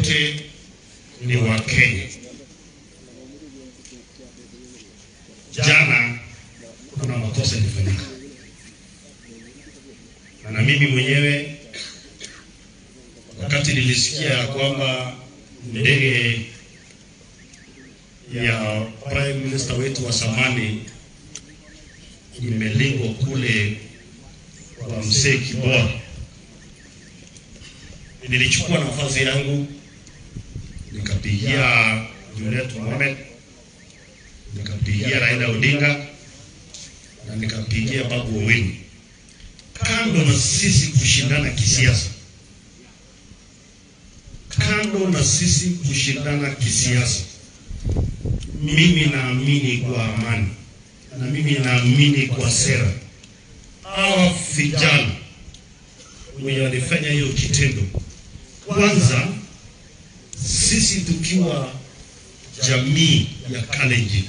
wote ni wa Kenya. Jana kuna makosa ilifanyika, na mimi mwenyewe wakati nilisikia ya kwamba ndege ya prime minister wetu wa zamani imelingwa kule kwa mzee Kibora, nilichukua nafasi yangu nikapigia Juliet Mohamed, nikapigia Raila Odinga na nikapigia Babu Owino. Kando na sisi kushindana kisiasa, kando na sisi kushindana kisiasa, mimi naamini kwa amani na mimi naamini kwa sera. Hawa vijana wenye walifanya hiyo kitendo, kwanza sisi tukiwa jamii ya Kalenjin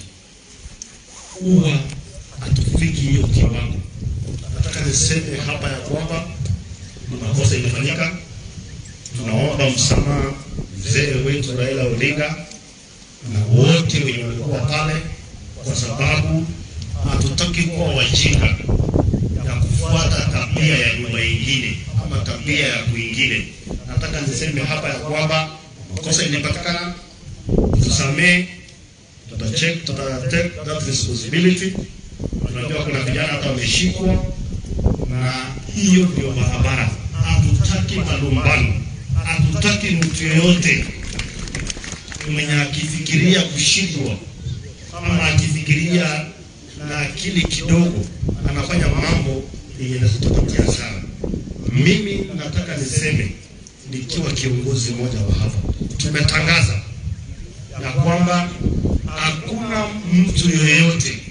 huwa hatufiki hiyo kiwango. Nataka niseme hapa ya kwamba ni makosa imefanyika. Tunaomba msamaha mzee wetu Raila Odinga na wote wenye walikuwa pale, kwa sababu hatutaki kuwa wajinga ya kufuata tabia ya nyumba ingine ama tabia ya kwingine. Nataka niseme hapa ya kwamba makosa ilipatikana, tusamee, tutacheck, tutatake that responsibility. Tunajua kuna vijana hata wameshikwa, na hiyo ndio barabara. Hatutaki malumbano, hatutaki mtu yeyote mwenye akifikiria kushindwa ama akifikiria na akili kidogo anafanya mambo yenye yanatupatia hasara. Mimi nataka niseme nikiwa kiongozi mmoja wa hapa, tumetangaza ya kwamba hakuna mtu yeyote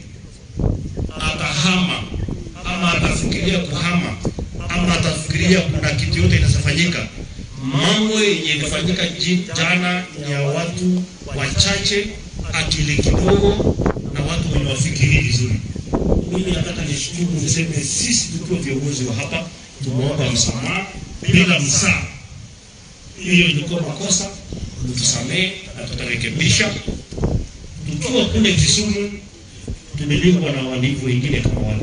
atahama ama atafikiria kuhama ama atafikiria kuna kitu yote inafanyika. Mambo yenye ilifanyika jana ni ya watu wachache, akili kidogo na watu wenye wafikiri vizuri. Mimi nataka nishukuru, niseme sisi tukiwa viongozi wa hapa tumeomba msamaha bila msaa. Hiyo ilikuwa makosa, mtusamee na tutarekebisha. Tukiwa kule Kisumu tumelindwa na walivu wengine kama wale,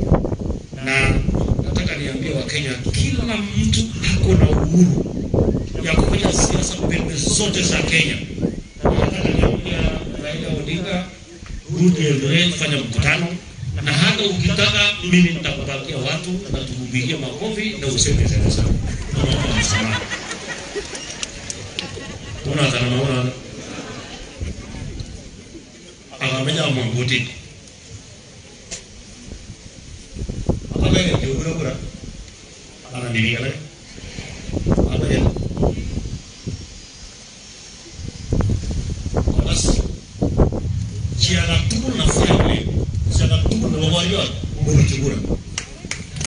na nataka niambie Wakenya, kila mtu ako na uhuru ya kufanya siasa pembe zote za Kenya. Nataka niambia Raila Odinga, rudi Eldoret, fanya mkutano na hata ukitaka mimi nitakupatia watu na tukupigie makofi na useme sana sana. Naomba msamaha. Una kana naona akamenya mwanguti. Apa yang dia gura gura? Ana diri kala. Apa ya? Bas. Ciara tukul na fayne. Ciara tukul na wawariyo. Mbona kigura?